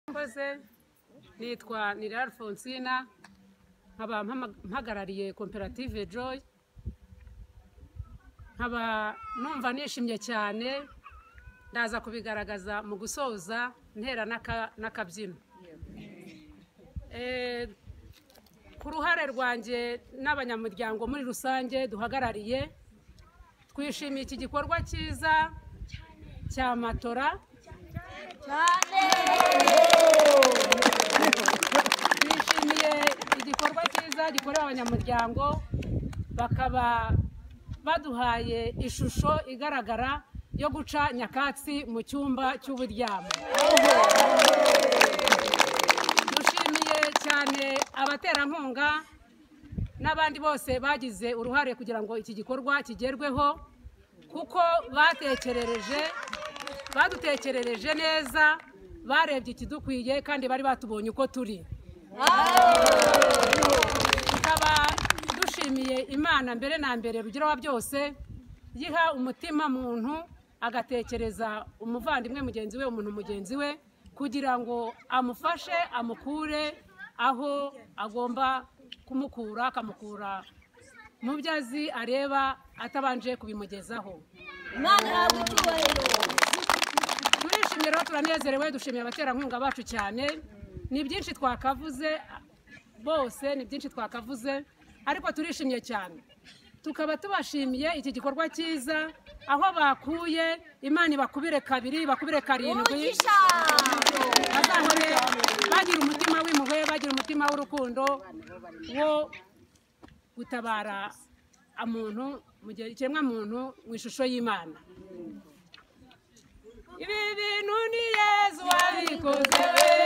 murakoze nitwa nira alfonsina nkaba mpagarariye koperative joy nkaba numva nishimye cyane ndaza kubigaragaza mu gusoza ntera n'akabyino ku ruhare rwanjye n'abanyamuryango muri rusange duhagarariye twishimiye iki gikorwa cyiza cya matora twishimiye igikorwa cyiza gikorera abanyamuryango bakaba baduhaye ishusho igaragara yo guca nyakatsi mu cyumba cy'uburyamo dushimiye cyane abaterankunga n'abandi bose bagize uruhare kugira ngo iki gikorwa kigerweho kuko batekerereje badutekerereje neza barebye ikidukwiye kandi bari batubonye uko turi tukaba dushimiye imana mbere na mbere rugira wa byose yiha umutima muntu agatekereza umuvandimwe mugenzi we umuntu mugenzi we kugira ngo amufashe amukure aho agomba kumukura akamukura mu byo azi areba atabanje kubimugezaho imana ihabwe icyubahiro turishimye rero turanezerewe dushimiye abaterankunga bacu cyane ni byinshi twakavuze bose ni byinshi twakavuze ariko turishimye cyane tukaba tubashimiye iki gikorwa cyiza aho bakuye imana ibakubire kabiri ibakubire karindwi umugisha bazahore bagira umutima w'impuhwe bagira umutima w'urukundo wo gutabara umuntu mu gihe ikiremwa muntu mu ishusho y'imana ibi bintu ni yezu wabikoze we